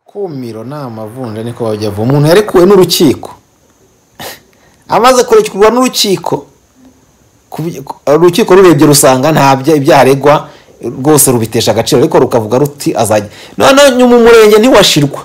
kumiro ni amavunja niko bajya bavuga umuntu yarekuwe n'urukiko amaze kurekurwa n'urukiko ku- urukiko rurebye rusanga nta bya- ibyaha aregwa rwose rubitesha agaciro ariko rukavuga ruti azajya noneho nyuma umurenge ntiwashirwa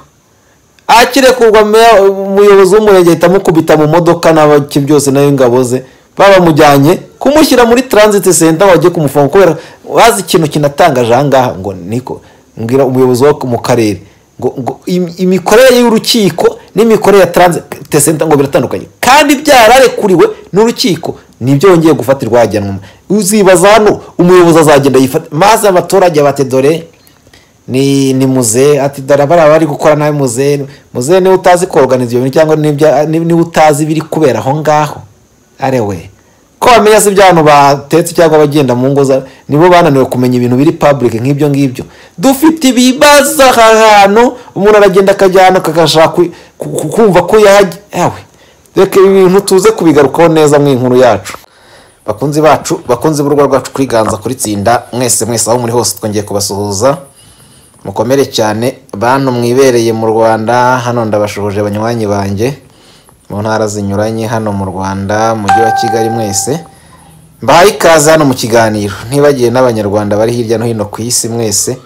akirekurwa meya- umuyobozi w'umurenge ahita amukubita mu modoka n'abaki byose nayo ingabo ze babamujyanye kumushyira muri transit center wajye kumufunga kubera bazi ikintu kinatangaje aha ngaha ngo niko mbwira umuyobozi wo mu karere ngo ngo im- imikorere y'urukiko n'imikorere ya transit center ngo biratandukanye kandi byararekuriwe n'urukiko nibyo wongeye gufatirwa hajyanwa uzibaza hano umuyobozi azagenda yifata maze abaturage bate dore ni ni muze ati dore bariya bari gukora nawe muze muze niba utazi koruganiza ibyo bintu cyangwa n'ibya- ni- niba utazi ibiri kubera aho ngaho arewe ko bamenya si ibya bantu batetse cyangwa abagenda mu ngo za nibo bananiwe kumenya ibintu biri public nk'ibyo ngibyo dufite ibibazo aha hantu umuntu aragenda akajya hano akagashaka ku- ku- ku- kumva ko yajya yawe reka ibi bintu tuze kubigarukaho neza mu inkuru yacu bakunzi bacu bakunzi b'urugo rwacu kwiganza kuri tsinda mwese mwese aho muri hose twongeye kubasuhuza mukomere cyane bantu mwibereye mu rwanda hano ndabashuhuje banywanyi banjye mu ntara zinyuranye hano mu rwanda mujyi wa kigali mwese mbahaye ikaze hano mu kiganiro ntibagiye n'abanyarwanda bari hirya no hino ku isi mwese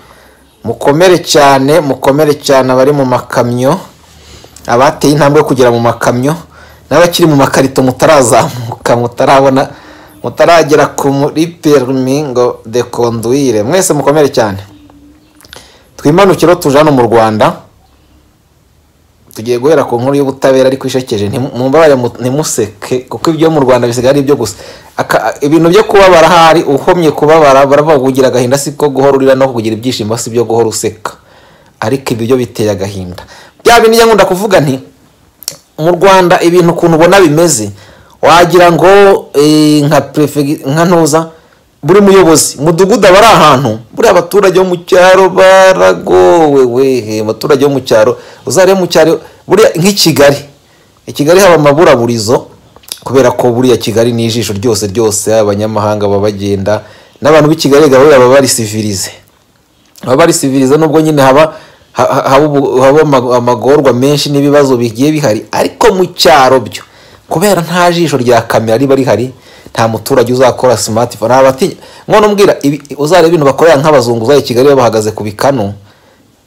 mukomere cyane mukomere cyane abari mu makamyo abateye intambwe yo kugera mu makamyo n'abakiri mu makarito mutarazamuka mutarabona mutaragera kuri perimi ngo de conduire mwese mukomere cyane twimanukiro tuje hano mu rwanda tugiye guhera ku nkuru y'ubutabera ariko ishekeje Ntimu- mumbabarire mu- ntimuseke kuko ibyo mu rwanda bisigaye ari ibyo gusa Aka- ibintu byo kubabara hari uhomye kubabara baravuga ngo ugira agahinda si ko guhora urira no kugira ibyishimo si byo guhora useka ariko ibyo byo biteye agahinda bya bindi njya nkunda kuvuga nti mu rwanda ibintu ukuntu ubona bimeze wagira ngo eh, nka prefe nka ntuza buri muyobozi mudugudu aba ari ahantu buriya abaturage bo mu cyaro baragowe wehe abaturage bo mu cyaro uzare mu cyaro buriya nk'i kigali i kigali haba amaburaburizo kubera ko buriya kigali ni ijisho ryose ryose abanyamahanga baba bagenda n'abantu b'i kigali gahunda baba bari sivirize baba bari siviriza nubwo nyine haba ha- ha- haba ubu- haba ama- amagorwa menshi n'ibibazo bigiye bihari ariko mu cyaro byo kubera nta jisho rya kamera riba rihari nta muturage uzakora smartphone abatinya nkono mbwira ibi- uzareba ibintu bakorera nk'abazungu uzaye i kigali bahagaze ku bikanu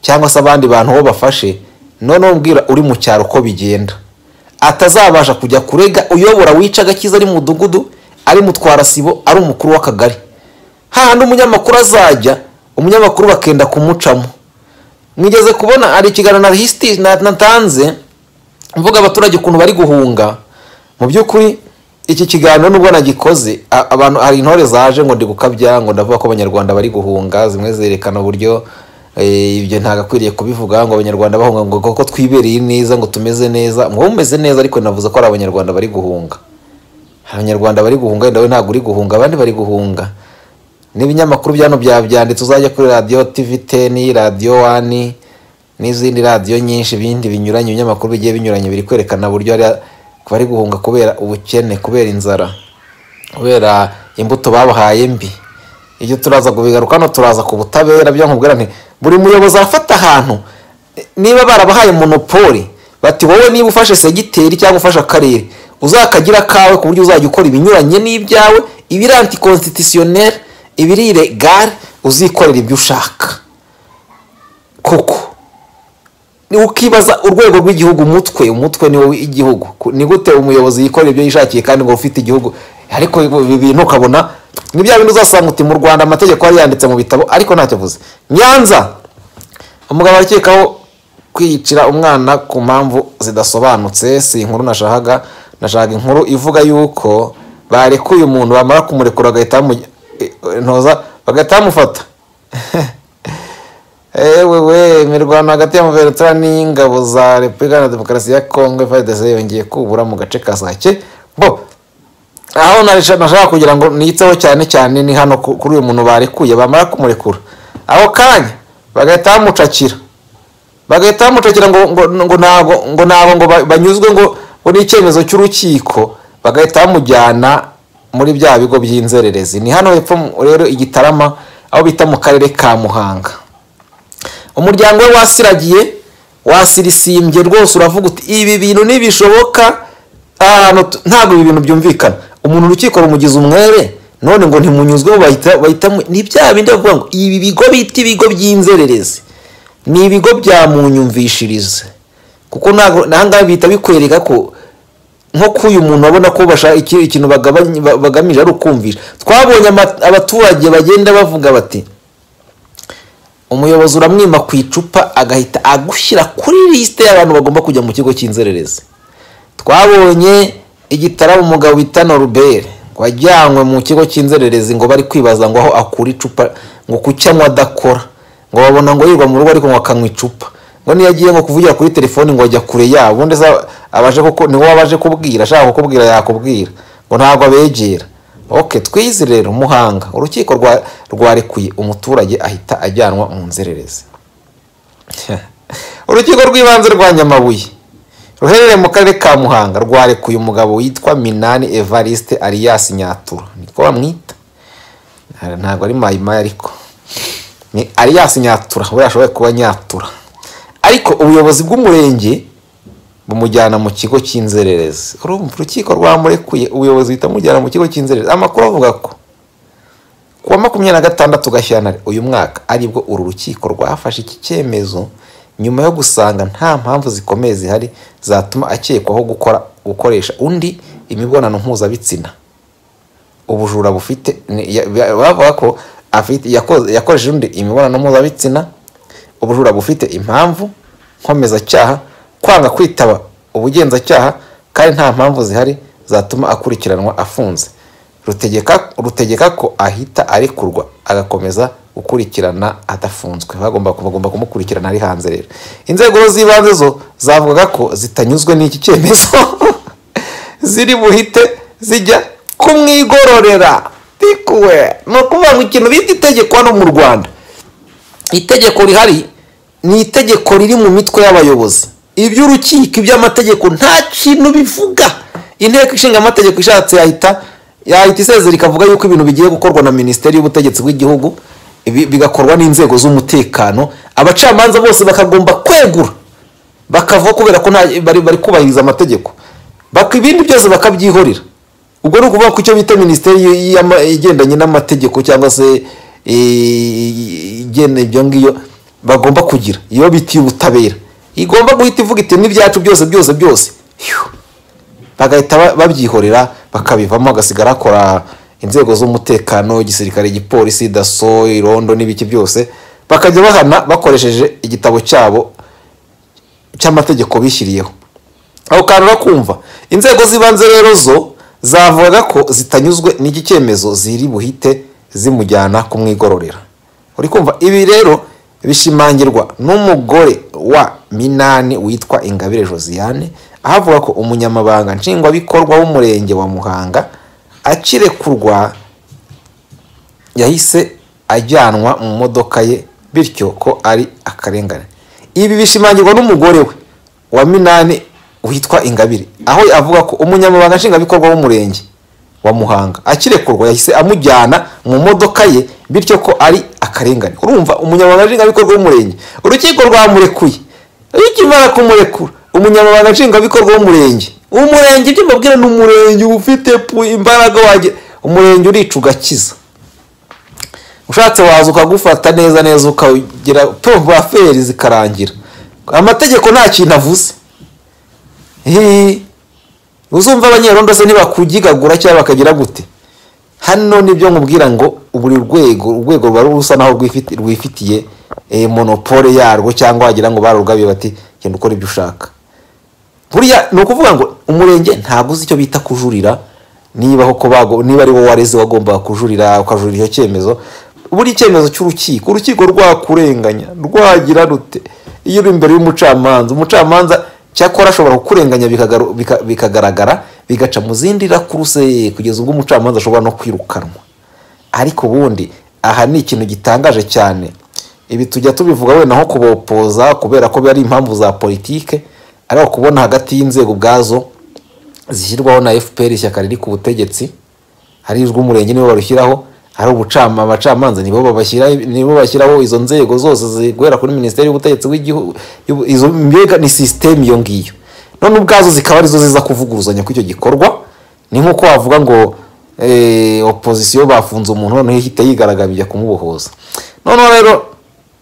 cyangwa se abandi bantu bo bafashe noneho mbwira uri mu cyaro uko bigenda atazabasha kujya kurega uyobora wica agakiza ari mu mudugudu ari mutwara sibo ari umukuru w'akagari hahandi umunyamakuru azajya umunyamakuru bakenda kumucamo mwigeze kubona hari ikiganiro na hisiti natanze mvuga abaturage ukuntu bari guhunga mu by'ukuri iki kiganiro nubwo nagikoze a- abantu hari intore zaje ngo ndi gukabya ngo ndavuga ko abanyarwanda bari guhunga zimwe zerekana uburyo eh, ibyo ntagakwiriye kubivuga ngo abanyarwanda bahunga ngo koko twibereye neza ngo tumeze neza mwowe mumeze neza ariko navuze ko ari abanyarwanda bari guhunga hari abanyarwanda bari guhunga wenda we ntabwo uri guhunga abandi bari guhunga n'ibinyamakuru byano byabyanditse uzajya kuri radiyo tivi teni radiyo wani n'izindi radiyo nyinshi ibindi binyuranye ibinyamakuru bigiye binyuranye biri kwerekana uburyo hari bari guhunga kubera ubukene kubera inzara kubera imbuto babahaye mbi ibyo turaza kubigaruka hano turaza ku butabera byo nkubwira nti buri muyobozi afata ahantu niba barabahaye monopoli bati wowe niba ufashe segiteri cyangwa ufashe akarere uzakagira akawe ku buryo uzajya ukora ibinyuranye n'ibyawe ibiri antikonstitisiyoneri ibiri iregare uzikorera ibyo ushaka koko ni ukibaza urwego rw'igihugu umutwe umutwe ni wowe igihugu Ku- ni gute umuyobozi yikorera ibyo yishakiye kandi ngo ufite igihugu ariko ibi bintu ukabona ni bya bintu uzasanga uti mu rwanda amategeko yari yanditse mu bitabo ariko ntacyo avuze nyanza umugabo arakekaho kwiyicira umwana ku mpamvu zidasobanutse si inkuru nashakaga nashaka inkuru ivuga yuko barekuye umuntu bamara kumurekura bagahita bamu- eh, ntoza bagahita bamufata ewewe imirwano hagati ya Muverentura n'ingabo za Repubulika na Demokarasi ya Kongo FARDC yongeye kubura mu gace ka Sake bo aho narisha- nashaka kugira ngo niyitseho cyane cyane ni hano ku- kuri uyu muntu barekuye bamara kumurekura aho kanya bagahita bamucakira bagahita bamucakira ngo ngo ngo ntabwo ngo ntabwo ngo ba- banyuzwe ngo ngo ni icyemezo cy'urukiko bagahita bamujyana muri bya bigo by'inzererezi ni hano hepfo mu- rero i Gitarama aho bita mu karere ka Muhanga umuryango we wasiragiye wasirisimbye rwose uravuga uti ibi bintu ntibishoboka ahantu tu- ntabwo ibi bintu byumvikana umuntu urukiko rumugize umwere none ngo ntimunyuzwemo bahita bahitamo ni bya bindi bavuga ngo ibi bigo bita ibigo by'inzererezi ni ibigo byamunyumvishirize kuko ntabwo n'ahangaha bihita bikwereka ko nko k'uyu muntu abona ko bashaka iki- ikintu bagabanye- ba- bagamije ari ukumvisha twabonye ama- abaturage bagenda bavuga bati umuyobozi uramwima ku icupa agahita agushyira kuri lisite y'abantu bagomba kujya mu kigo cy'inzererezi twabonye igitaramo umugabo bita norubere wajyanywe mu kigo cy'inzererezi ngo bari kwibaza ngo aho akura icupa ngo kucyanywa adakora ngo babona ngo yirwa mu rugo ariko ngo akanywa icupa ngo niyo agiye ngo kuvugira kuri telefoni ngo ajya kure yabo ubundi se abaje kuko ni wowe abaje kubwira ashaka kukubwira yakubwira ngo ntabwo abegera ok twize rero muhanga urukiko rwa- rwarekuye umuturage ahita ajyanwa mu nzererezi urukiko rw'ibanze rwa nyamabuye ruherereye mu karere ka muhanga rwarekuye umugabo witwa minani evariste alias nyatura niko bamwita Nta- ntabwo ari mayimaya ariko ni alias nyatura we ashoboye kuba nyatura ariko ubuyobozi bw'umurenge bumujyana mu kigo cy'inzererezi urumva urukiko rwamurekuye ubuyobozi buhita bumujyana mu kigo cy'inzererezi amakuru avuga ko ku wa makumyabiri na gatandatu gashyantare uyu mwaka aribwo uru rukiko rwafashe iki cyemezo nyuma yo gusanga nta mpamvu zikomeye zihari zatuma akekwaho gukora gukoresha undi imibonano mpuzabitsina ubujura bufite ni- ya- ya- bavuga ko afite yakoze- yakoresheje undi imibonano mpuzabitsina ubujura bufite impamvu nkomezacyaha kwanga kwitaba ubugenzacyaha kandi nta mpamvu zihari zatuma akurikiranwa afunze rutegeka rutegeka ko ahita arekurwa agakomeza gukurikirana adafunzwe bagomba bagomba kumukurikirana ari hanze rero inzego z'ibanze zo zavugaga ko zitanyuzwe n'iki cyemezo ziri buhite zijya kumwigororera bikuwe ni ukuvuga ngo ikintu bita itegeko hano mu rwanda itegeko rihari ni itegeko riri mu mitwe y'abayobozi iby'urukiko iby'amategeko nta kintu bivuga inteko ishinga amategeko ishatse yahita yahita isezera ikavuga yuko ibintu bigiye gukorwa na minisiteri y'ubutegetsi bw'igihugu ibi- bigakorwa n'inzego z'umutekano abacamanza bose bakagomba kwegura bakavaho kubera ko nta- bari bari kubahiriza amategeko baka ibindi byose bakabyihorera ubwo ni ukuvuga ko icyo bita minisiteri y- y'ama- igendanye n'amategeko cyangwa se eh, igena ibyo ngibyo bagomba kugira iyo bitiye ubutabera igomba guhita ivuga iti n'ibyacu byose byose byose Phew. bagahita ba- babyihorera bakabivamo agasigara akora inzego z'umutekano igisirikare igipolisi daso irondo n'ibiki byose bakajya bahana bakoresheje igitabo cyabo cy'amategeko bishyiriyeho aho kantu urakumva inzego z'ibanze rero zo zavugaga ko zitanyuzwe n'iki cyemezo ziri buhite zimujyana kumwigororera uri kumva ibi rero bishimangirwa n'umugore wa minani witwa ingabire josiane aho avuga ko umunyamabanga nshingwabikorwa w'umurenge wa muhanga akirekurwa yahise ajyanwa mu modoka ye bityo ko ari akarengane ibi bishimangirwa n'umugore we wa minani witwa ingabire aho avuga ko umunyamabanga nshingwabikorwa w'umurenge wa muhanga akirekurwa yahise amujyana mu modoka ye bityo ko ari akarengane urumva umunyamabanga nshingwabikorwa w'umurenge urukiko rwamurekuye iyo ukimara kumurekura umunyamabanga nshingwabikorwa w'umurenge umurenge ibyo mbabwira ni umurenge uba ufite pu- imbaraga wagira umurenge urica ugakiza ushatse waza ukagufata neza neza ukagira tumva feri zikarangira amategeko nta kintu avuze Hii. uzumva abanyerondo se ntibakugigagura cyangwa bakagira gute hano nibyo nkubwira ngo buri rwego urwego ruba rusa naho rwifiti- rwifitiye eh, monopole yarwo cyangwa wagira ngo barugabiye bati genda ukora ibyo ushaka buriya ni ukuvuga ngo umurenge ntabwo uzi icyo bita kujurira niba koko bago niba ari wowe wareze wagombaga kujurira ukajurira icyo cyemezo buri cyemezo cy'urukiko urukiko rwakurenganya rwagira rute iyo uri imbere y'umucamanza umucamanza cyakora ashobora kukurenganya bikagaru- bika- bikagaragara bigaca mu zindi rakuruse kugeza ubwo umucamanza ashobora no kwirukanwa ariko ubundi aha ni ikintu gitangaje cyane ibi tujya tubivuga wenda nko kubopoza kubera ko ari impamvu za politike ariko kubona hagati y'inzego ubwazo zishyirwaho na fpr ishyaka riri ku butegetsi hari ijwi umurenge niwe barushyiraho ari ubucama abacamanza nibo babashyira nibo bashyiraho izo nzego zose ziguhera kuri minisiteri y'ubutegetsi w'igihugu y'ubu- izo mbega ni sisiteme iyo ngiyo none ubwazo zikaba arizo ziza kuvuguruzanya kw'icyo gikorwa ni nk'uko wavuga ngo eh, opozisiyo bafunze umuntu noneho ihita yigaragambya kumubohoza noneho rero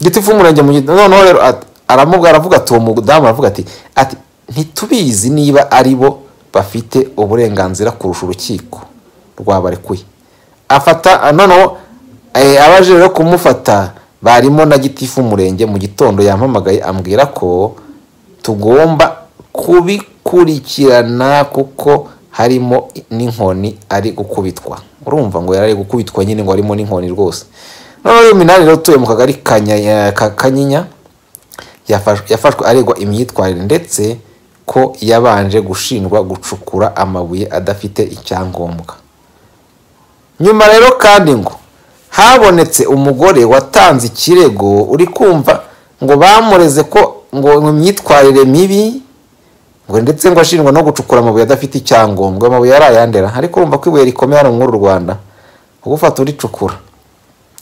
giti fumurenge mu gito noneho rero at- aramubwira aravuga ati uwo mudamu aravuga ati ati ntitubizi niba ari bo bafite uburenganzira kurusha urukiko rwabarekuye afata noneho eh, abaje rero kumufata barimo na gitifu umurenge mu gitondo yampamagaye ambwira ko tugomba kubikurikirana kuko harimo n'inkoni ari gukubitwa urumva ngo yari ari gukubitwa nyine ngo harimo n'inkoni rwose noneho rero minani rero utuye mu kagari ka Nya- ka kanyinya yafashwe yafashwe aregwa imyitwarire ndetse ko yabanje gushinjwa gucukura amabuye adafite icyangombwa nyuma rero kandi ngo habonetse umugore watanze ikirego uri kumva ngo bamureze ko ngo imyitwarire mibi ngo ndetse ngo ashinjwa no gucukura amabuye adafite icyangombwa amabuye yari ayandera ariko urumva ko ibuye rikomeye hano muri uru rwanda ugufata uricukura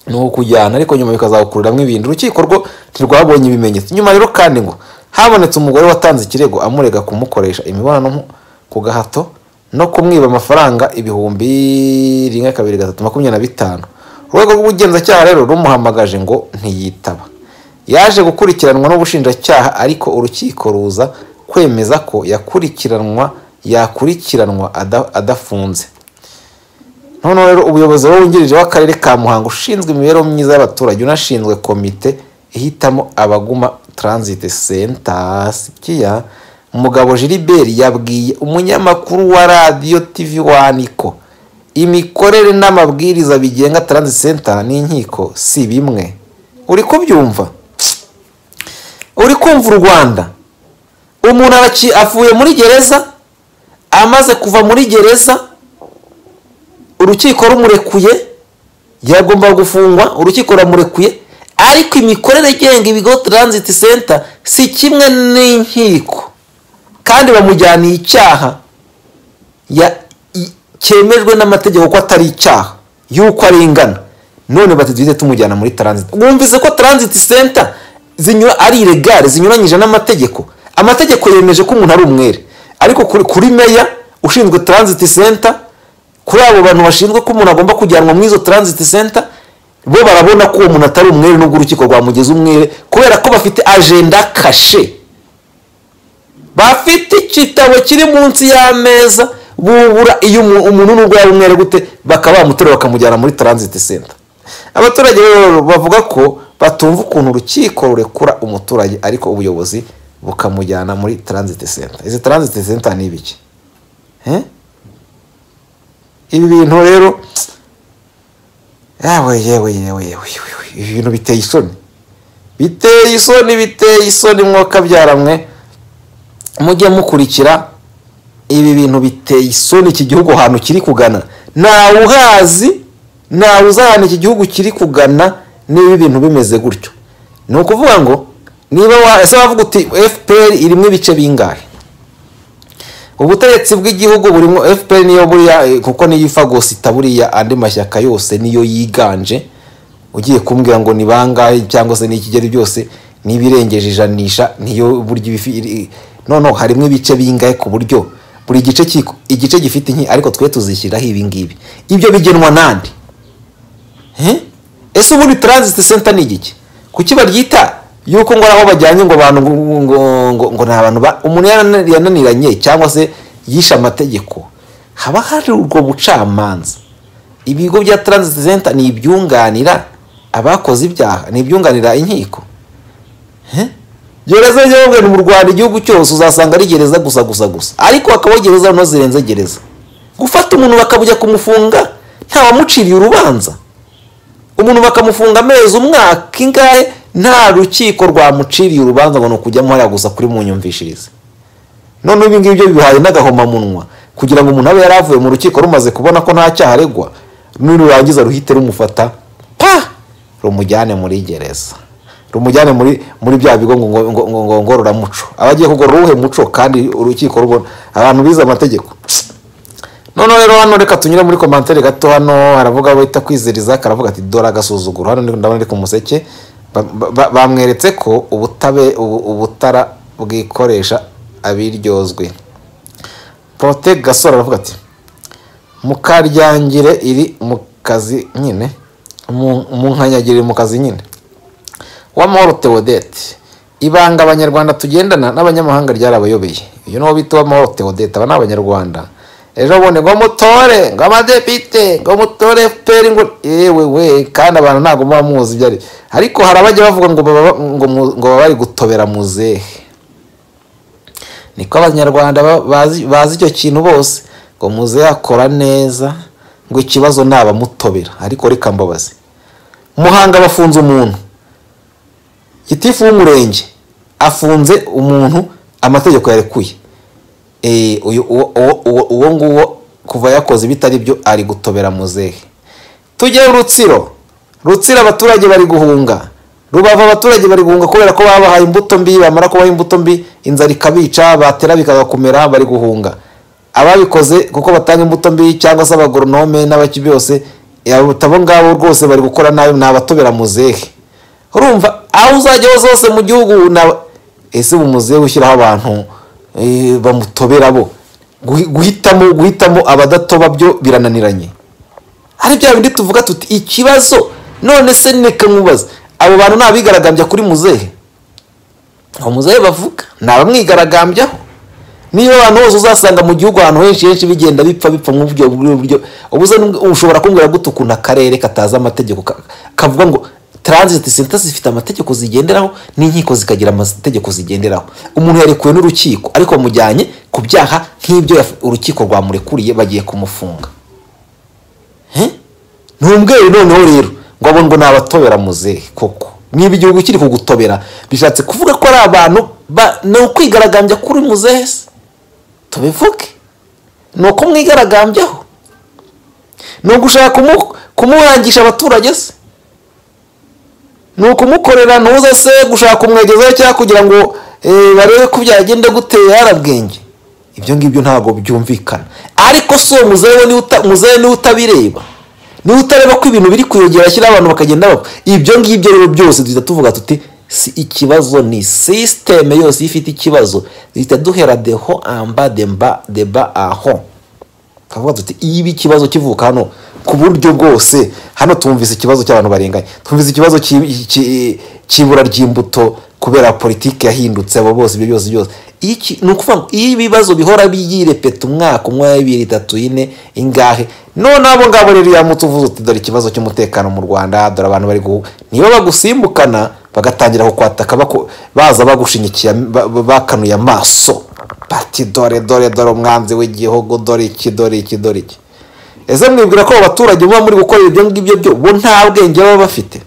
ni ukujyana ariko nyuma bikazakuriramo ibintu urukiko rwo ntirwabonye ibimenyetso nyuma rero kandi ngo habonetse umugore watanze ikirego amurega kumukoresha imibonano mpu- ku gahato no kumwiba amafaranga ibihumbi rimwe kabiri gatatu makumyabiri na bitanu urwego rw'ubugenzacyaha rero rumuhamagaje ngo ntiyitaba yaje gukurikiranwa n'ubushinjacyaha ariko urukiko ruza kwemeza ko yakurikiranwa yakurikiranwa ada- adafunze noneho rero umuyobozi wungirije w'akarere ka muhanga ushinzwe imibereho myiza y'abaturage unashinzwe komite ihitamo abaguma transit center sikiya umugabo gilbert yabwiye umunyamakuru wa radiyo tv wani ko imikorere n'amabwiriza bigenga transit center n'inkiko si bimwe uri kubyumva uri kumva u rwanda umuntu araki- avuye muri gereza amaze kuva muri gereza urukiko rumurekuye yagomba gufungwa urukiko ruramurekuye ariko imikorere igenga ibigo transit center si kimwe n'inkiko kandi bamujyaniye icyaha ya- i- cyemejwe n'amategeko ko atari icyaha y'uko arengana none bati duhite tumujyana muri transit wumvise ko transit center zinyura ari iregare zinyuranyije n'amategeko amategeko yemeje ko umuntu ari umwere ariko kuri, kuri meya ushinzwe transit center kuri abo bantu bashinzwe ko umuntu agomba kujyanwa muri izo transit center bo barabona ko uwo muntu atari umwere nubwo urukiko rwamugeze umwere kubera ko bafite agenda kashe bafite igitabo kiri munsi y'ameza bubura iyo umu- umuntu n'ubwo yaba umwere gute bakaba bamuterura bakamujyana muri transit center abaturage rero bavuga ko batumva ukuntu urukiko rurekura umuturage ariko ubuyobozi bukamujyana muri transit center izi transit center ni ibiki Eh? ibi bintu rero yawe yewe yewe yewe yewe, ibi bintu biteye isoni biteye isoni biteye isoni mwoka byaramwe mujye mukurikira ibi bintu biteye isoni iki gihugu ahantu kiri kugana ntawe uhazi ntawe uzi ahantu iki gihugu kiri kugana niba ibintu bimeze gutyo ni ukuvuga ngo niba wa- ese wavuga uti fpr irimo ibice bingahe ubutegetsi bw'igihugu burimo fpr niyo buriya eh, kuko niyo ifagosita buriya andi mashyaka yose niyo yiganje ugiye kumbwira ngo ni bangahe cyangwa se n'ikigero byose n'ibirengeje ijanisha niyo buryo iba ifi- iri- noneho harimo ibice bingahe ku buryo buri gice kiko- igice gifite inki ariko twe tuzishyiraho ibi ngibi ibyo bigenwa nande Eh? ese ubundi transit center ni igiki kuki baryita yuko ngo ari aho bajyanye ngo abantu ngo ngo- ngo ngo ni abantu ba- umuntu yana- yananiranye cyangwa se yishe amategeko haba hari urwo bucamanza ibigo bya transit center ni ibyunganira abakoze ibyaha ni ibyunganira inkiko Eh? gereza nyabwe mu rwanda igihugu cyose uzasanga ari gereza gusa gusa gusa ariko hakabaho gereza no zirenze gereza gufata umuntu bakabujya kumufunga ntawamuciriye urubanza umuntu bakamufunga amezi umwaka ingahe nta rukiko rwamuciriye urubanza ngo ni ukujyamo hariya gusa kuri mu nyumvishirize none ibi ngibi byo bibahaye n'agahomamunwa kugira ngo umuntu abe yari avuye mu rukiko rumaze kubona ko nta cyaha aregwa nirurangiza ruhite rumufata pa rumujyane muri gereza rumujyane muri muri bya bigo ngo ngo ngo ngo ngo ngororamuco abagiye kugorora uwuhe muco kandi urukiko rubona abantu bize amategeko noneho rero hano reka tunyure muri komantere gato hano haravuga wita kwiziriza karavuga ati dore agasuzuguro hano ndabona ari ku museke ba- ba- ba- bamweretse ko ubutabe ubu- ubutara bwikoresha abiryozwe porote gasore aravuga ati mukaryangire iri mu kazi nyine mu- munkanyagire iri mu kazi nyine w'amahoro theodete ibanga abanyarwanda tugendana n'abanyamahanga ryarabayobeye uyu niwo bita uwamahoro theodete aba ni abanyarwanda ejo bundi ngo mutore ngo amadepite ngo mutore fpr ngo yewe we kandi abantu ntabwo muba muzi ibyo ari ariko hari abajya bavuga ngo baba ngo mu- ngo baba bari gutobera muzehe niko abanyarwanda ba- bazi bazi icyo kintu bose ngo muzehe akora neza ngo ikibazo ni abamutobera ariko reka mbabaze muhanga bafunze umuntu gitifu w'umurenge afunze umuntu amategeko yarekuye Eh, uyu- uwo- uwo uwo- uwo nguwo kuva yakoze ibitari byo ari gutobera muzehe tujye rutsiro rutsiro abaturage bari guhunga rubavu abaturage bari guhunga kubera ko babahaye imbuto mbi bamara kubaha imbuto mbi inzara ikabica batera bikabakomera bari guhunga ababikoze kuko batanga imbuto mbi cyangwa se abagoronome n'abaki byose eh, abo ngabo rwose bari gukora nabi ni abatobera muzehe urumva aho uzajya hose hose mu gihugu na ese mu muzehe ushyiraho abantu eh, bamutobera bo Guhi- guhitamo guhitamo abadatoba byo birananiranye hari bya bindi tuvuga tuti ikibazo none se neka nkubaza abo bantu ni abigaragambya kuri muzehe uwo muzehe bavuga ni abamwigaragambyaho niba abantu bose uzasanga mu gihugu ahantu henshi henshi bigenda bipfa bipfa mu buryo buryo buryo ubuze n'ubwo- ushobora kumbwira gute ukuntu akarere katazi amategeko ka- kavuga ngo transit center zifite amategeko zigenderaho n'inkiko zikagira amategeko zigenderaho umuntu yarekuwe n'urukiko ariko bamujyanye ku byaha nk'ibyo yaf- urukiko rwamurekuriye bagiye kumufunga ntumbwere noneho rero ngo abone ngo ni abatobera muzehe koko niba igihugu kiri kugutobera bishatse kuvuga ko ari abantu ba- ni ukwigaragambya kuri muzehe se tubivuge ni ukumwigaragambyaho ni ugushaka kumu- kumuhangisha abaturage se ni ukumukorera ntuze se gushaka kumwegezaho cyangwa kugira ngo eh, barebe ko byagenda gute yarabwenge ibyo ngibyo ntabwo byumvikana ariko si uwo muzehe niwe uta- muzehe niwe utabireba niwe utareba ko ibintu biri kuyongera ashyiraho abantu bakagenda bapfa ibyo ngibyo rero byose duhita tuvuga tuti si ikibazo ni sisiteme yose iyo ifite ikibazo duhita duhera deho amba demba deba aho turavuga tuti iba ikibazo kivuka hano ku buryo bwose hano twumvise ikibazo cy'abantu barenganye twumvise ikibazo cy'i- cy'i- cy'ibura ry'imbuto kubera politiki yahindutse abo bose ibyo byose byose Iyo iki- ni ukuvuga ngo iyo ibibazo bihora byirepeta umwaka umwe bibiri itatu ine ingahe noneho abo ngabo rero yamutse uvuze uti dore ikibazo cy'umutekano mu rwanda dore abantu bari guhu niba bagusimbukana bagatangira kukwataka baku- baza bagushinyikiye ba- ba- bakanuye amaso bati dore dore dore umwanzi w'igihugu dore iki dore iki dore iki ese mwibwira ko abo baturage muba muri gukora ibyo ngibyo byo bo nta bwenge baba bafite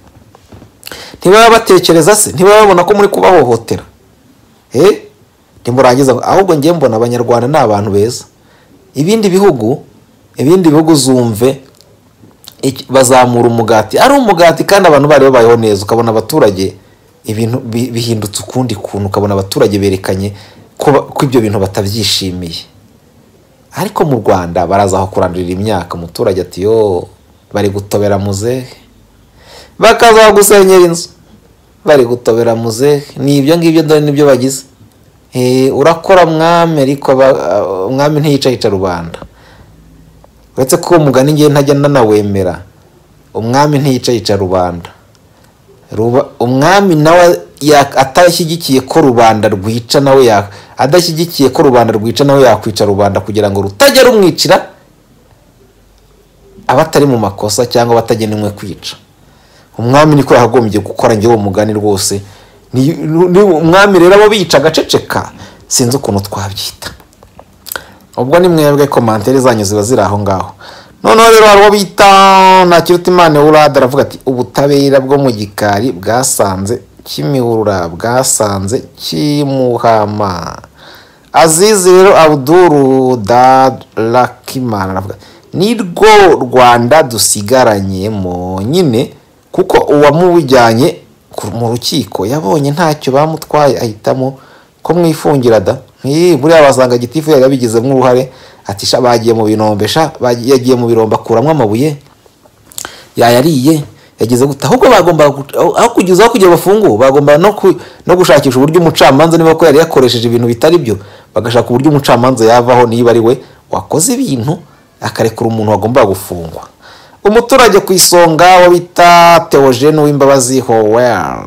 ntibaba batekereza se ntibaba babona ko muri kubahohotera eh ntimurangiza ngo- ahubwo njye mbona abanyarwanda ni abantu beza ibindi bihugu ibindi bihugu zumve iki- bazamura umugati ari umugati kandi abantu bari babayeho neza ukabona abaturage ibintu bi- bihindutse ukundi kuntu ukabona abaturage berekanye ko ba- ko ibyo bintu batabyishimiye ariko mu rwanda baraza aho kurandurira imyaka umuturage ati yo bari gutobera muzehe bakaza gusenyera inzu bari gutobera muzehe ni ibyo ngibyo dore nibyo bagize Eh, urakora mwami ariko aba- ah, umwami ntiyicayica rubanda uretse ko uwo mugani ngewe ntajya nanawemera umwami ntiyicayica rubanda Ruba- umwami nawe ya- atashyigikiye ko rubanda rwica nawe ya- adashyigikiye ko rubanda rwica nawe yakwica rubanda kugira ngo rutajya rumwicira abatari mu makosa cyangwa abatagenewe kwica umwami niko yagombye gukora ngewe mugani rwose ni ni- umwami rero abo bica agaceceka sinzi ukuntu twabyita ubwo ni mwebwe komantere zanyu ziba ziri aho ngaho noneho rero hari uwo bita ntakirutimana urada aravuga ati ubutabera bwo mu gikari bwasanze kimihurura bwasanze kimuhama azizi rero abuduru darakimana aravuga ni rwo rwanda dusigaranyemo nyine kuko uwamujyanye ku- mu rukiko yabonye ntacyo bamutwaye ahitamo ko mwifungira da nti buriya wasanga gitifu yari yabigizemo uruhare ati sha bagiye mu binombe sha bagiye- yagiye mu birombe akuramo amabuye yayariye yageze gute ahubwo bagomba aho kugeza aho kugira bafungu bagomba no, ku, no gushakisha uburyo umucamanza niba ko yari yakoresheje ibintu bitari byo bagashaka uburyo umucamanza yavaho niba ari we wakoze ibintu akarekura umuntu wagomba gufungwa umuturage ku isonga wo bita Theogene w'imbabazi howell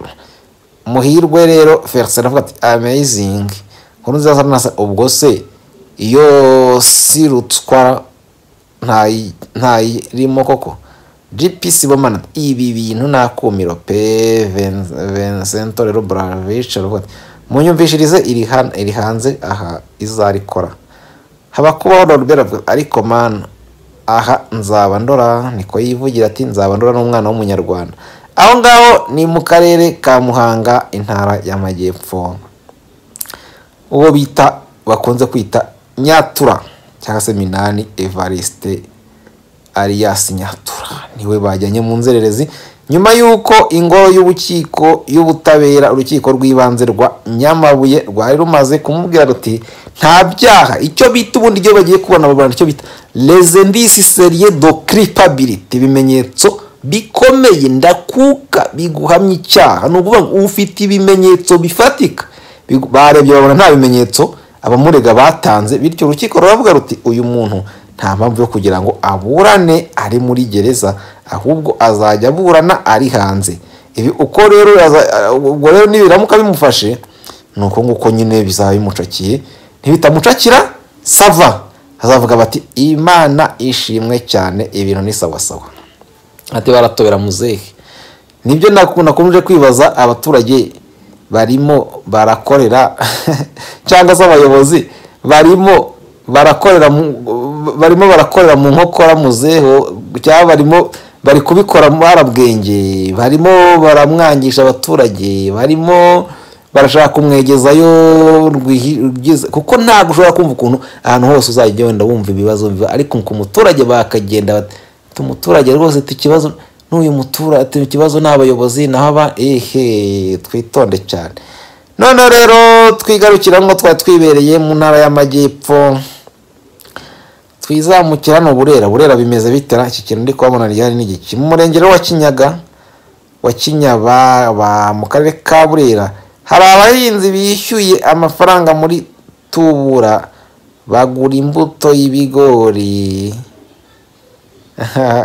muhirwe rero felix aravuga ati amazing nkuru nziza nasa ubwo se iyo sirutswa ntayi- ntayirimo koko gpc bomana ibi bintu nakumiro pe Ven- vincento rero bravic aravuga ati munyumvishirize iri han- iri hanze aha izarikora haba kubaho norbert avuga ariko mana aha nzaba ndora niko yivugira ati nzaba ndora n'umwana w'umunyarwanda aho ngaho ni mu karere ka muhanga intara y'amajyepfo uwo bita bakunze kwita nyatura cyangwa se minani evariste alias nyatura niwe bajyanye mu nzererezi nyuma y'uko ingoro y'ubukiko y'ubutabera urukiko rw'ibanze rwa nyamabuye rwari rumaze kumubwira ruti nta byaha icyo bita ubundi iyo bagiye kubona ababurana icyo bita rezendisi seriye do kiripabiliti ibimenyetso bikomeye ndakuka biguhamya icyaha ni ukuvuga ngo ufite ibimenyetso bifatika Bigu- barebye babona nta bimenyetso abamurega batanze bityo urukiko ruravuga ruti uyu muntu nta mpamvu yo kugira ngo aburane ari muri gereza ahubwo azajya aburana ari hanze ibi uko rero yaza- ubwo rero nibiramuka bimufashe ni uko nguko nyine bizaba bimucakiye ntibitamucakira sava azavuga bati imana ishimwe cyane ibintu ni sawasawa ati baratobera muzehe nibyo naku- nakomeje kwibaza abaturage barimo barakorera cyangwa se abayobozi barimo barakorera mu- barimo barakorera mu nkokora muzeho cyangwa barimo bari kubikora barabwenge barimo baramwangisha abaturage barimo barashaka kumwegezayo rwihi- rwiza- kuko ntabwo ushobora kumva ukuntu ahantu hose uzajya wenda wumva ibibazo biba ariko ku muturage bakagenda bati "Tu muturage rwose tukibazo n'uyu muturage ikibazo ni abayobozi naho aba ehe twitonde cyane noneho rero twigarukira ngo twari twibereye mu ntara y'amajyepfo twizamukira ni uburera burera bimeze bitera iki kintu ndi kuhabona ryari ni igiki mu murenge rero wa kinyaga wa kinyaba ba- mu karere ka burera hari abahinzi bishyuye amafaranga muri tubura bagura imbuto y'ibigori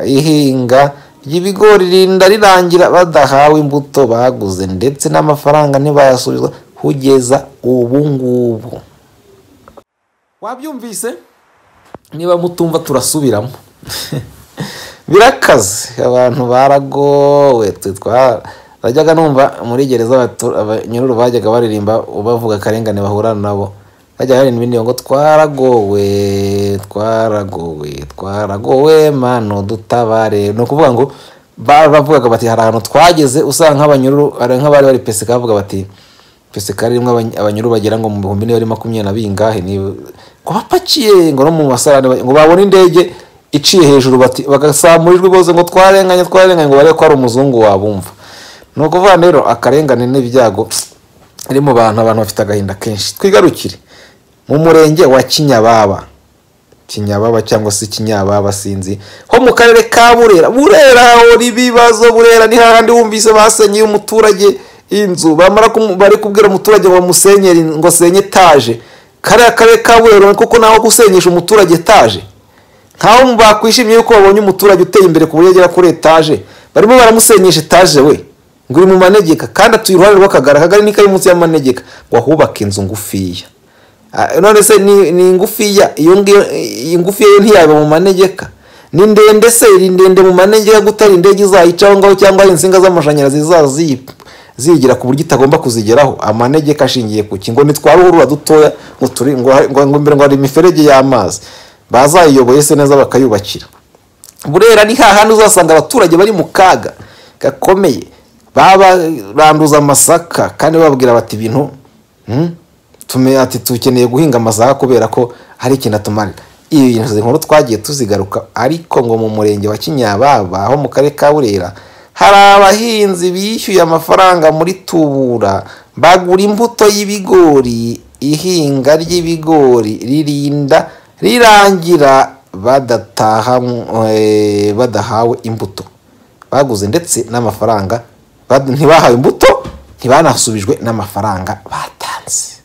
ihinga ry'ibigori rinda rirangira badahawe imbuto baguze ndetse n'amafaranga ntibayasubizwa kugeza ubu ngubu wabyumvise niba mutumva turasubiramo birakaze abantu baragowe twe twa- bajyaga numva muri gereza abatu- abanyururu bajyaga baririmba bavuga akarengane bahura nabo bajyaga baririmba indirimbo ngo twaragowe twaragowe twaragowe mano dutabare ni ukuvuga ngo ba- bavugaga bati hari ahantu twageze usanga nk'abanyururu hari nk'abari bari pesika bavuga bati pesikari rimwe abanyuru bagera ngo mu bihumbi n'ibihumbi makumyabiri na bingahe ni ngo bapakiye ngo no mu masarane ba- ngo babone indege iciye hejuru bati bagasamurirwa bose ngo twarenganye twarenganye ngo barebe ko ari umuzungu wabumva ni ukuvuga rero akarengane n'ibyago biri mu bantu abantu bafite agahinda kenshi twigarukire mu murenge wa kinyababa kinyababa cyangwa se kinyababa sinzi ho mu karere ka burera burera hahora ibibazo burera ni hahandi wumvise basenyeye umuturage inzu bamara kumu- bari kubwira umuturage ngo bamusenye ngo senye etaje kariya karere ka burera kuko naho gusenyesha umuturage etaje nkaho bakwishimiye yuko babonye umuturage uteye imbere ku buryo agera kuri etaje barimo baramusenyesha etaje we ngo uri mu manegeka kandi atuye iruhande rw'akagari akagari ni kari munsi y'amanegeka ngo ahubake inzu ngufiya Ah, none se ni, ni ngufiya iyo ngiyo iyi ngufiya yo ntiyaba mu manegeka ni ndende se iri ndende mu manegeka gutari indege izayicaho ngaho cyangwa hari insinga z'amashanyarazi zazi zigira ku buryo itagomba kuzigeraho amanegeka ashingiye ku ki ngo nitware uruhurura dutoya ngo turi ngo ngo ngo imbere ngo hari imiferege y'amazi bazayiyoboye se neza bakayubakira burera ni hahandi uzasanga abaturage bari mu kaga gakomeye babaranduza amasaka kandi babwira bati ibintu hmm, tume ati tukeneye guhinga amasaka kubera ko hari ikintu atumarira ibi nkuru twagiye tuzigaruka ariko ngo mu murenge wa kinyababa ho mu karere ka burera hari abahinzi bishyuye amafaranga muri tubura bagura imbuto y'ibigori ihinga ry'ibigori ririnda rirangira badataha eh, badahawe imbuto baguze ndetse n'amafaranga bad- ntibahawe imbuto ntibanasubijwe n'amafaranga batanze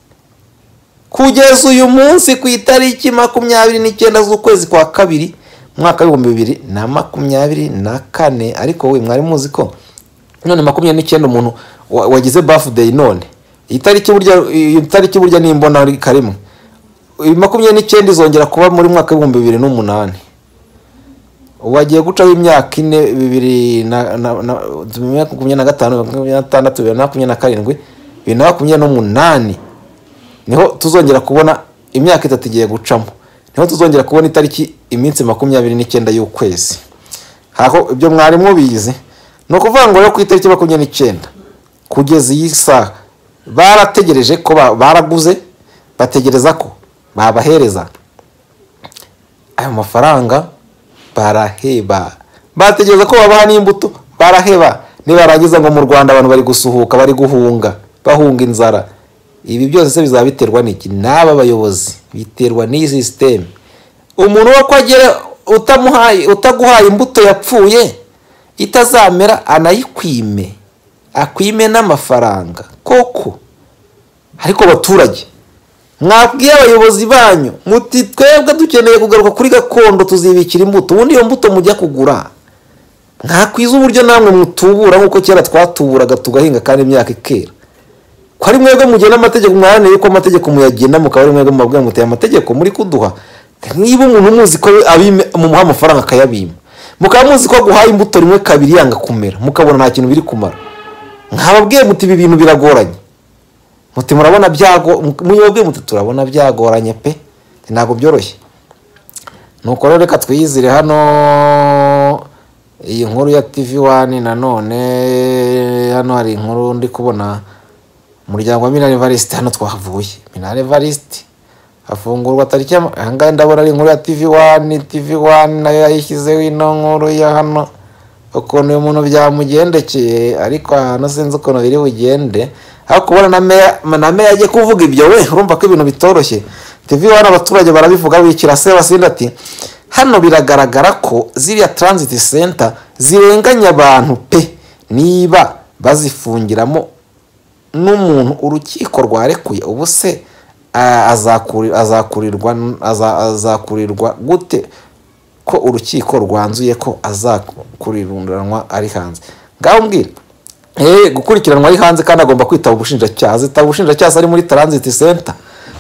kugeza uyu munsi ku itariki makumyabiri n'icyenda z'ukwezi kwa kabiri umwaka w'ibihumbi bibiri na makumyabiri na kane ariko we mwari muzi ko none makumyabiri n'icyenda umuntu wa- wagize bafudeyi none iyi tariki burya iyi tariki burya nimbona karimo uyu makumyabiri n'icyenda izongera kuba muri mwaka w'ibihumbi bibiri n'umunani ubu hagiye gucaho imyaka ine bibiri na na- na- makumyabiri na gatanu makumyabiri na gatandatu bibiri na makumyabiri na karindwi bibiri na makumyabiri n'umunani niho tuzongera kubona imyaka itatu igiye gucamo niho tuzongera kubona itariki iminsi makumyabiri n'icyenda y'ukwezi haho ibyo mwari mubizi ni ukuvuga ngo rero ku itariki makumyabiri n'icyenda kugeza iyi saha barategereje ko ba- baraguze bategereza ko babahereza ayo mafaranga baraheba bategereza ko babaha n'imbuto baraheba nibarangiza ngo mu rwanda abantu bari gusuhuka bari guhunga bahunga inzara ibi byose se bizaba biterwa n'iki n'aba bayobozi biterwa n'iyi sisiteme umuntu wo ko agera utamuhaye utaguhaye imbuto yapfuye itazamera anayikwime akwime n'amafaranga koko ariko baturage mwabwiye abayobozi banyu muti twebwe dukeneye kugaruka kuri gakondo tuzibikira imbuto ubundi iyo mbuto mujya kugura mwakwiza uburyo namwe mutubura nk'uko kera twatuburaga tugahinga kandi imyaka ikera ko ari mwebwe mugena amategeko mwaraneye ko amategeko muyagena mukaba ari mwebwe mubabwira muteye amategeko muri kuduha niba umuntu muzi ko abime- mumuha amafaranga akayabima mukaba muzi ko aguhaye imbuto rimwe kabiri yanga kumera mukabona nta kintu biri kumara mwababwiye muti ibi bintu biragoranye muti murabona byago muyobwe muti turabona byagoranye pe ntabwo byoroshye nuko rero reka twiyizire hano iyi nkuru ya tv wani nanone hano hari inkuru ndi kubona umuryango wa minari varisite hano twahavuye minari varisite hafungurwa tariki ya- aha ngaha ndabona ari inkuru ya tv wani tv wani nayo yayishyizeho ino nkuru ya hano ukuntu uyu muntu byamugendekeye ariko ahantu sinzi ukuntu biri bugende ariko ubona na meya na meya agiye kuvuga ibyo we urumva ko ibintu bitoroshye tv wani abaturage barabivuga bikira se basinda ati hano biragaragara ko ziriya transit center zirenganya abantu pe niba bazifungiramo n'umuntu urukiko rwarekuye ubu se a- azakuri- azakurirwa n- aza- azakurirwa gute ko urukiko rwanzuye ko azakuriranwa ari hanze ngaho mbwira eh gukurikiranwa ari hanze kandi agomba kwitaba ubushinjacyaha zitaba ubushinjacyaha se ari muri transit center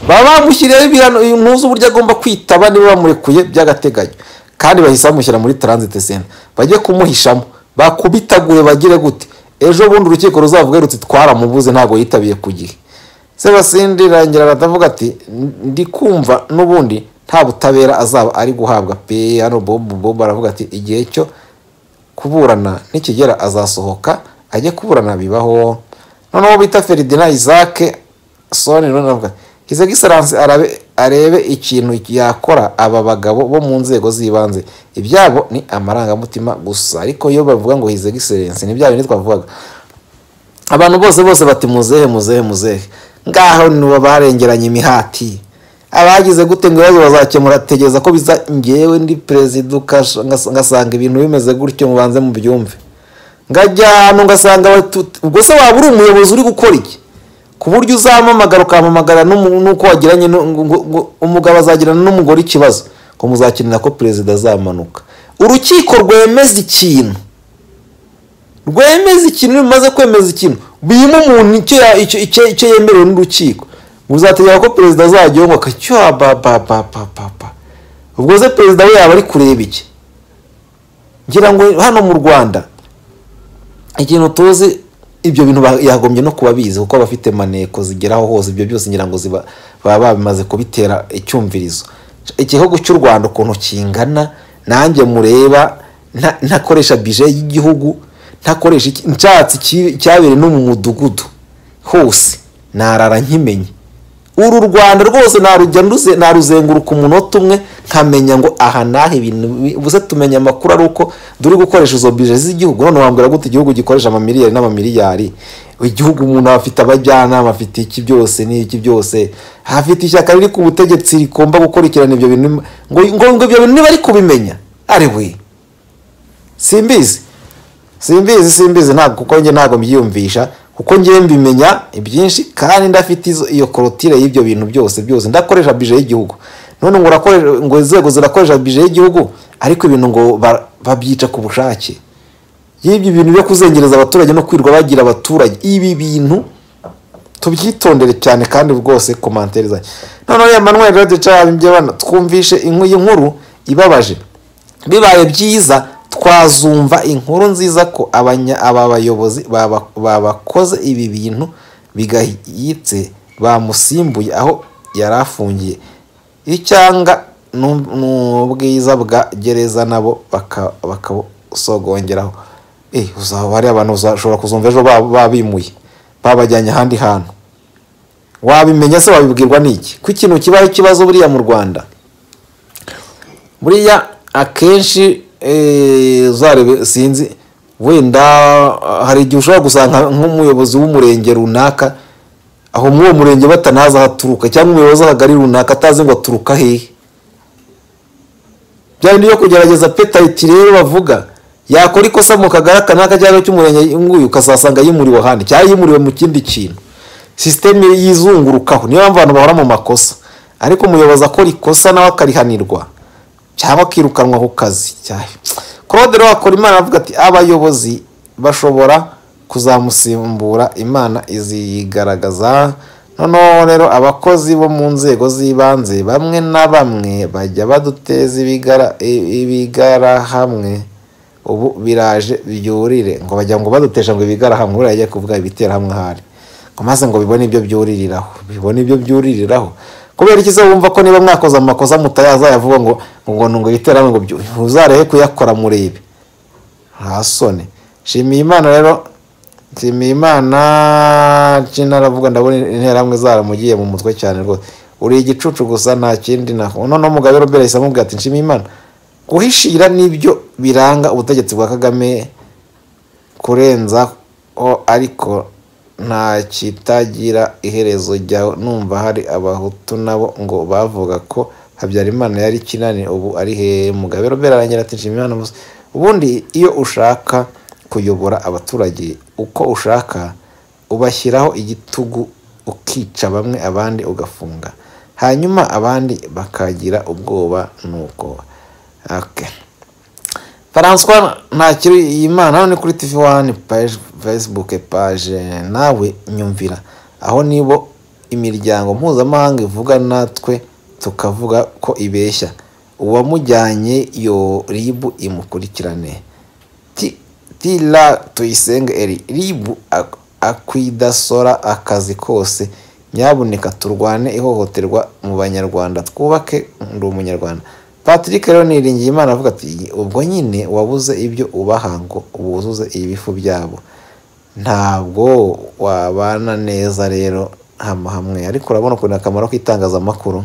baba bamushyiriyeho ibihano intuzi uburyo agomba kwitaba niba bamurekuye by'agateganyo kandi bahise bamushyira muri transit center bajye kumuhishamo bakubitaguye bagire gute ejo bundi urukiko ruzavuge ruti twaramubuze ntabwo yitabiye ku gihe sebasindi rangira aratavuga ati ndi kumva n'ubundi nta butabera azaba ari guhabwa pe hano bobu bobu aravuga ati igihe cyo kuburana nikigera azasohoka ajye kuburana bibaho noneho bita feridina isaac soni noneho aravuga ati, his excellence arabe arebe ikintu yakora aba bagabo bo mu nzego z'ibanze ibyabo ni amarangamutima gusa ariko iyo bavuga ngo his excellence ni bya bindi twavugaga abantu bose bose bati muzehe muzehe muzehe ngaho nibo barengeranye imihati abagize gute ngo ibibazo bazakemura tegereza ko biza ngewe ndi perezida ukasha- ngas- ngasanga ibintu bimeze gutyo mubanze mu byumve ngajya ahantu ngasanga abatu- ubwo se waba uri umuyobozi uri gukora iki ku buryo uzampamagara ukampamagara n'umu- n'uko wagiranye nu- ngo- ngo- umugabo azagirana n'umugore ikibazo ngo muzakenera ko perezida azamanuka urukiko rwemeza ikintu rwemeza ikintu rumaze kwemeza ikintu birimo umuntu icyo ya- icyo- icyo- icyo yemerewe n'urukiko muzategeka ko perezida azajyaho ngo akacyoha ba ba ba ba ba ba ubwo se perezida we yaba ari kureba iki ngira ngo hano mu rwanda ikintu tuzi ibyo bintu ba- yagombye no kuba bizi kuko aba afite maneko zigeraho hose ibyo byose ngira ngo ziba- baba babimaze kubitera icyumvirizo igihugu cy'u rwanda ukuntu kingana nanjye mureba nta- ntakoresha bije y'igihugu ntakoresha iki- nshatse iki- cyabereye no mu mudugudu hose narara nkimenye uru rwanda rwose naruzenguruka umunota umwe nkamenya ngo aha n'aha ibintu buze tumenya amakuru ari uko duri gukoresha izo bije z'igihugu none wambwira gute igihugu gikoresha amamiliyari n'amamiliyari igihugu umuntu aba afite abajyanama afite iki byose n'iki byose afite ishyaka riri ku butegetsi rigomba gukurikirana ibyo bintu ngo ngo ngo ibyo bintu niba ari kubimenya ari we simbizi simbizi simbizi ntabwo kuko njye ntabwo mbyiyumvisha kuko njye mbimenya ibyinshi kandi ndafite iyo korotire y'ibyo bintu byose byose ndakoresha bije y'igihugu none ngo urakoresha ngo inzego zirakoresha bije y'igihugu ariko ibintu ngo babyica ku bushake y'ibyo bintu byo kuzengereza abaturage no kwirirwa bagira abaturage ibi bintu tubyitondere cyane kandi rwose komantere zanjye noneho ya manweri radiyo twumvishe inkuru ibabaje bibaye byiza twazumva inkuru nziza ko aba bayobozi babakoze ibi bintu bigayitse bamusimbuye aho yari afungiye icyanga n'ubwiza bwa gereza nabo bakabusogongeraho uzaba hari abantu bashobora kuzumva ejo babimuye babajyanye ahandi hantu wabimenya se wabibwirwa n'iki ko ikintu kibaho ikibazo buriya mu rwanda buriya akenshi uzarebe sinzi wenda hari igihe ushobora gusanga nk'umuyobozi w'umurenge runaka aho muri uwo murenge batanazi ahaturuka cyangwa umuyobozi w'akagari runaka atazi ngo aturuka hehe bya bindi byo kugerageza petayiti rero bavuga yakora ikosa mu kagari kanaka cyangwa cy'umurenge nguyu ukazasanga yimuriwe ahandi cyangwa yimuriwe mu kindi kintu sisiteme yizungurukaho niyo mpamvu abantu bahora mu makosa ariko umuyobozi akora ikosa nawe akarihanirwa cyangwa akirukanwa ku kazi claude rero wakora imana avuga ati abayobozi bashobora kuzamusimbura imana izigaragaza noneho rero abakozi bo mu nzego z'ibanze bamwe na bamwe bajya baduteza ibigarahamwe ubu biraje byurire ngo bajya ngo badutesha ngo ibigarahamwe buriya ajya kuvuga ibiterahamwe ahari ngo maze ngo bibone ibyo byuririraho bibone ibyo byuririraho kubera iki se wumva ko niba mwakoze amakosa mutayazayavuga ngo ngo ngo yiterane ngo uzarehe kuyakora murebe nta soni nshimiye imana rero nshimiye imana naravuga ndabona interahamwe zaramugiye mu mutwe cyane rwose uri igicucu gusa nta kindi naho noneho umugabo rero mbere amubwira ati nshimiye imana guhishira nibyo biranga ubutegetsi bwa kagame kurenza ariko nta kitagira iherezo ryawe numva hari abahutu nabo ngo bavuga ko habyarimana yari kinani ubu ari he mugabe robera arangira ati nshimiyimana gusa ubundi iyo ushaka kuyobora abaturage uko ushaka ubashyiraho igitugu ukica bamwe abandi ugafunga hanyuma abandi bakagira ubwoba nuko François ntakiri iyi mana ni kuri tivi wani paje fesibuke paje nawe nyumvira aho nibo imiryango mpuzamahanga ivuga natwe tukavuga ko ibeshya uwamujyanye yo ribu imukurikirane tira tuyisenge eri ribu akwidasora akazi kose nyabuneka turwane ihohoterwa mu banyarwanda twubake ndi umunyarwanda patrick rero niringiye imana avuga ati ubwo nyine wabuze ibyo ubaha ngo wuzuze ibifu byabo ntabwo wabana neza rero hamwe ariko urabona ukuntu akamaro k'itangazamakuru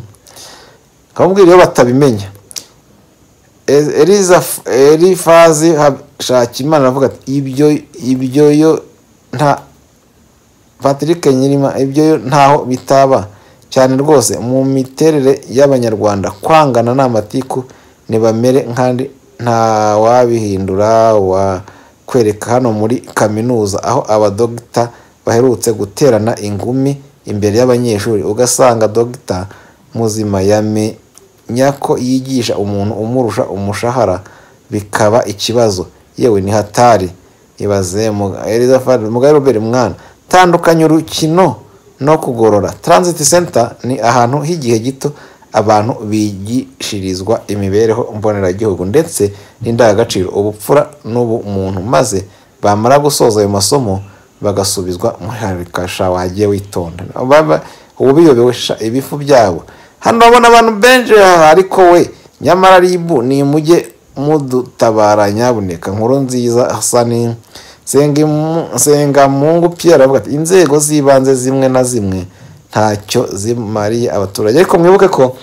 akamubwira iyo batabimenya erifazi shakimana avuga ati ibyo ibyo yo nta patrick nyirima ibyo yo ntaho bitaba cyane rwose mu miterere y'abanyarwanda kwangana ni amatiku ntibamere nkandi ntawabihindura wakwereka hano muri kaminuza aho abadogita baherutse guterana ingumi imbere y'abanyeshuri ugasanga dogita muzima yamenya ko yigisha umuntu umurusha umushahara bikaba ikibazo yewe ni hatari ibaze mugari robert mwana tandukanye urukino no kugorora transit center ni ahantu h'igihe gito abantu bigishirizwa imibereho mboneragihugu ndetse n'indangagaciro ubupfura n'ubumuntu maze bamara gusoza ayo masomo bagasubizwa muri harikasha wagiye witonda ubu biyobesha ibifu byabo hano babona abantu benshi ariko we nyamara ribu ni mujye mudutabara nyabuneka nkuru nziza hasani sengamungu pierre avuga ati inzego z'ibanze zimwe na zimwe ntacyo zimariye abaturage ariko mwibuke ko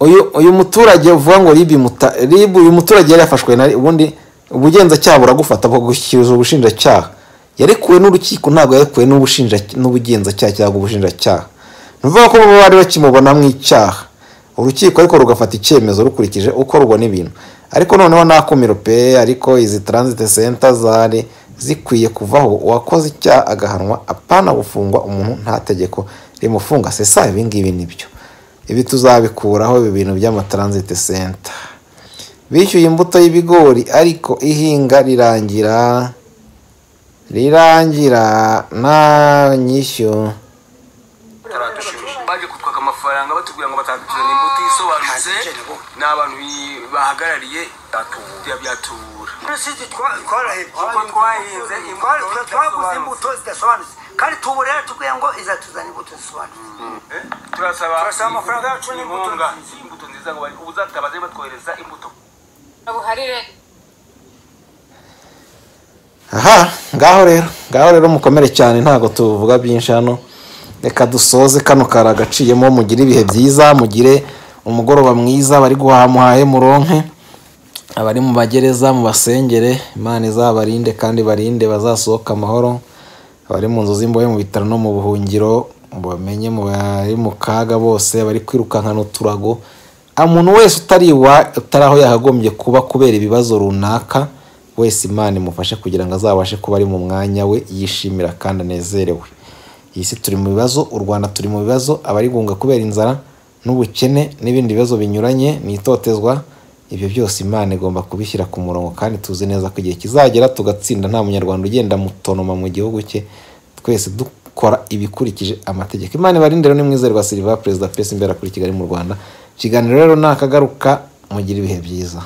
uyu uyu muturage uvuga ngo ribu muta ribu uyu muturage yari yafashwe na ubundi ubugenzacyaha buragufata bakagushyikiza ubushinjacyaha yarekuwe n'urukiko ntabwo yarekuwe n'ubushinja n'ubugenzacyaha cyangwa ubushinjacyaha ni ukuvuga ko baba bari bakimubona mu icyaha urukiko ariko rugafata icyemezo rukurikije uko rubona ibintu ariko noneho nakumiro pe ariko izi transit center zari zikwiye kuvaho uwakoze icyaha agahanwa apana gufungwa umuntu nta tegeko rimufunga sesa ibingibi nibyo ibi tuzabikuraho ibi bintu by'amatransit center bishyuye imbuto y'ibigori ariko ihinga rirangira rirangira nta nyishyu baje kutwaka amafaranga batubwira ngo batandukirana imbuto isobanutse ni abantu bi- bahagarariye bya- byatubura jenoside twa- twarahe- Kuko twahinze imbuto Twara- twaguze zidasobanutse. imbuto zidasobanutse kandi tubu rero tubwiye ngo izatuzana imbuto zisobanutse Eh, turasaba Turasaba amafaranga yacu n'imbuto inkunga nziza. imbuto nziza ngo bari- ubuzatabaze batwohereza imbuto buharire aha ngaho rero ngaho rero mukomere cyane ntabwo tuvuga byinshi hano reka dusoze kano kari agaciyemo mugire ibihe byiza mugire umugoroba mwiza bari guhaha muhahe muronke abari mu magereza mu basengere imana izabarinde kandi barinde bazasohoka amahoro abari mu nzu z'imbohe mu bitaro no mu buhungiro bamenye mu bari mu kaga bose bari kwirukankana uturago Ah, umuntu wese utari iwa utari aho yakagombye kuba kubera ibibazo runaka wese imana imufashe kugira ngo azabashe kuba ari mu mwanya we yishimira kandi anezerewe iyi si turi mu bibazo u rwanda turi mu bibazo abarigunga kubera inzara n'ubukene n'ibindi bibazo binyuranye ni itotezwa ibyo byose imana igomba kubishyira ku murongo kandi tuzi neza ko igihe kizagera tugatsinda nta munyarwanda ugenda mutonoma mu gihugu cye twese dukora ibikurikije amategeko imana ibarinde rero nimwizerwa silva perezida pesi imbere kuri kigali mu rwanda ikiganiro rero ni akagaruka mugira ibihe byiza